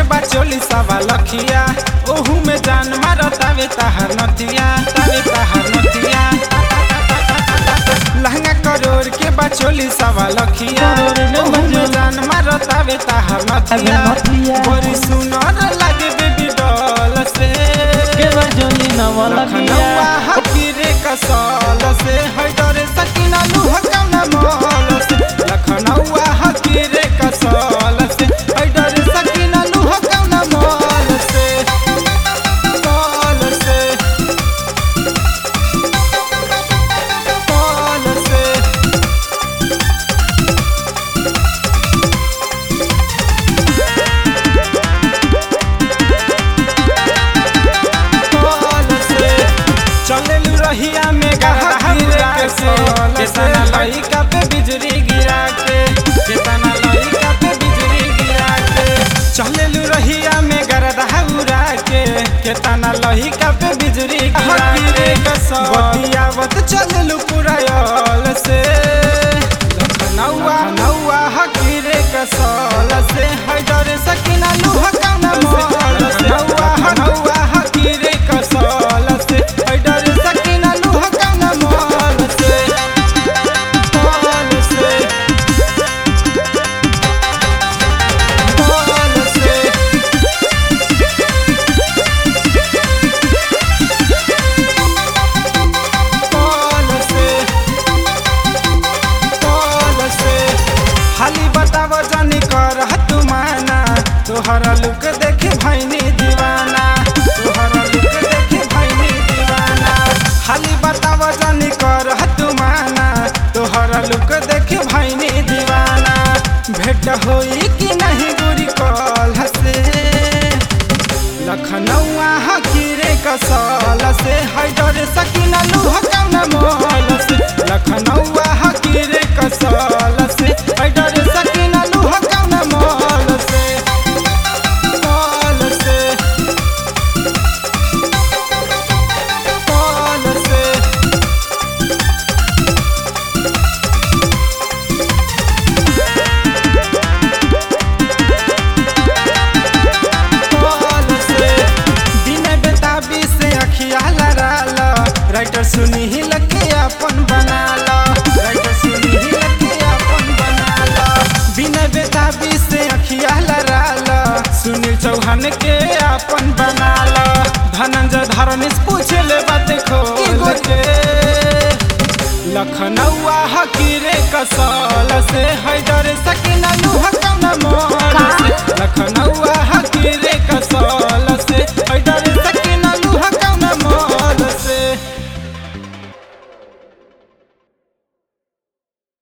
बा चोली सवा लखिया ओहू में जान मारतावे ताहर नतिया तावे ताहर नतिया लहंगा करोड़ के बा चोली सवा लखिया ओहू में जान मारतावे ताहर नतिया नतिया। बड़ी सुनर लागे बेबी डॉल से के बजोली नवलखिया लखनऊआ हकीरे कसल से हैदर सकीना लुह कौना मॉल से लखनऊआ हकीरे कसल से हैदर सकीना लुह कौना मॉल से मॉल से मॉल से मॉल से चलेलू रहिया में गहरा के से केतना लइका पे बिजली गिरा के केतना लइका पे बिजली गिरा के चलेलू रहिया में गरदा उड़ा के केतना लइका पे बिजली गिरा के बतियावत चलेलू पूरा यल से लखनऊआ नौआ हकीरे कसल से हैदर सकीना लुह कौना मॉल से नौआ नौआ हकीरे कसल से हैदर सकीना लुह कौना मॉल से मॉल से मॉल से मॉल से मॉल से हाली बताव जानी कर तू माना तोहरा लुक देखे भैनी दीवाना तोहरा लुक देखे भैनी दीवाना हाली बताव जानी कर तू माना तोहरा लुक देखे भैनी दीवाना भेट होई कि नहीं गुरी कल से लखनऊआ हकीरे कसल से हैदर सकीना लुह कौना मॉल से लखनऊआ हकीरे कसल से हैदर सकीना लुह कौना मॉल से मॉल से मॉल से मॉल से दिन बेताबी से अखिया लड़ाला राइटर सुनी ही लगे अपन बनाला राइटर सुनी ही लगे अपन बनाला बिना बेताबी से अखिया लड़ाला सुनील चौहान के अपन बनाला धनंजय धरनीश पूछे ले बात खोल के लखनऊआ हकीरे कसल से हैदर सकीना लुह कौना मॉल से लखनऊआ हकीरे कसल से